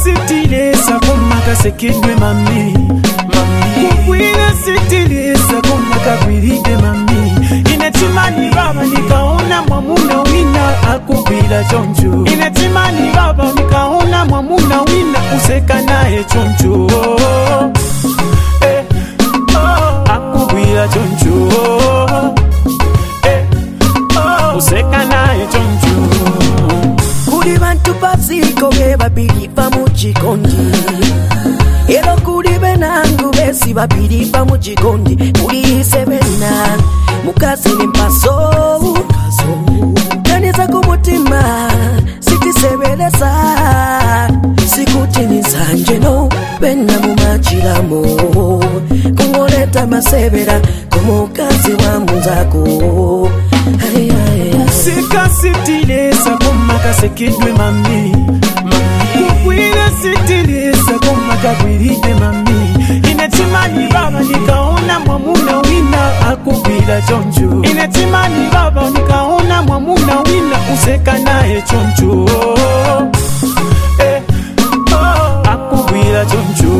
sitilesa komakasekedwe mami kugwira sitilesa komakagwiride mami inetimani baba nikaona mwamuna wina akugwira choncho inetimani baba nikaona mwamuna wina useka naye choncho eh, oh, akugwira choncho eh, oh, useka naye choncho kuli bantu baziko be babiri va mu kikondi era kuli benangu besi babiri va mu kikondi kuli sebena mukazi ni mpaso kaniza ku mutima sitisebeleza sikutiniza njeno bena mu makiramo kungoleta masebera ku mukazi wa munzako Ay, ay, ay. sikasitilesa komakasekedwe mami kugwira sitilesa komakagwiride mami inetimani baba nikaona mwamuna wina akugwira choncho inetimani baba nikaona mwamuna wina useka naye choncho eh, oh, akugwira choncho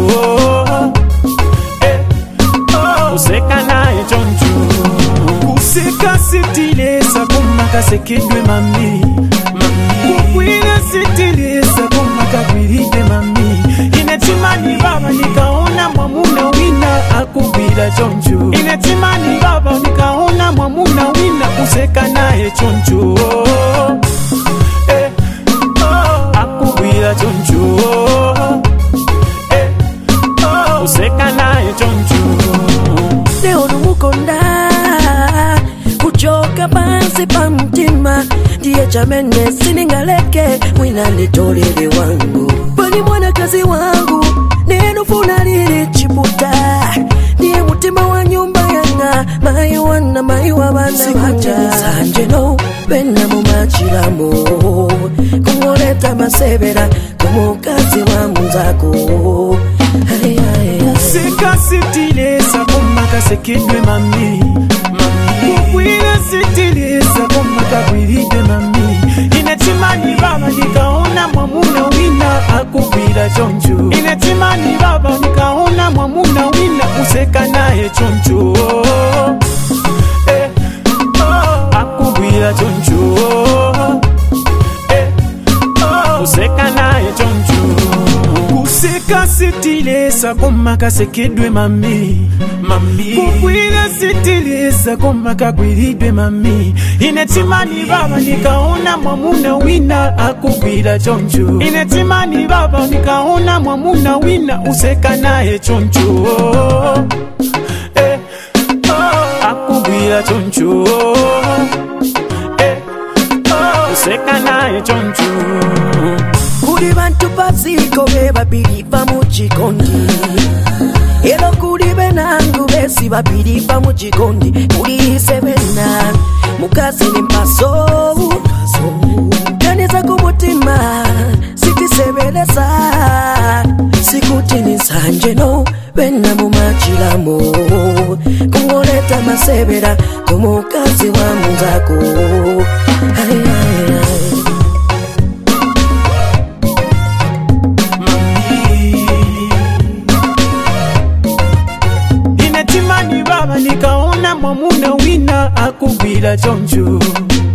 eh, oh, useka naye choncho kuseka sitilesa komakasekedwe mami kugwira sitilesa komakagwiride mami inetimani baba nikaona mwamuna wina akugwira choncho inetimani baba nikaona mwamuna wina useka naye choncho eh, oh, akugwira choncho eh, oh, useka naye choncho leo numukonda kuchoka pansi pa mtima ndiye chamene siningaleke mwina nitolele wangu pani mwanakazi wangu nenufuna lili chiputa ndiye mutima wa nyumba yanga mayi wana mayi wa bana sanje bena mu machilamo kungoleta masebera kumukazi wa munzako Ay, ay, ay. sikasitilesa komakasekedwe mami kugwira sitilesa komakagwiride mami inetimani baba nikaona mwamuna wina akugwira choncho inetimani baba nikaona mwamuna wina useka naye choncho eh, oh, akugwira choncho eh, oh, useka naye choncho kuseka sitilesa komakasekedwe mami kugwira sitilesa komakagwiridwe mami inetimani baba nikaona mwamuna wina akugwira choncho inetimani baba nikaona mwamuna wina useka naye choncho eh, oh, akugwira choncho eh, oh, useka naye choncho kuli bantu baziko be babiri va mu kikondi era kuli benangu besi babiri va mu kikondi kuli sebena mukazi ni mpaso kaniza ku mutima sitisebeleza sikutiniza njeno bena mu makilamo kungoleta masebera ku mukazi wa munzako ay, ay, ay. inetimani baba nikaona mwamuna wina akugwira choncho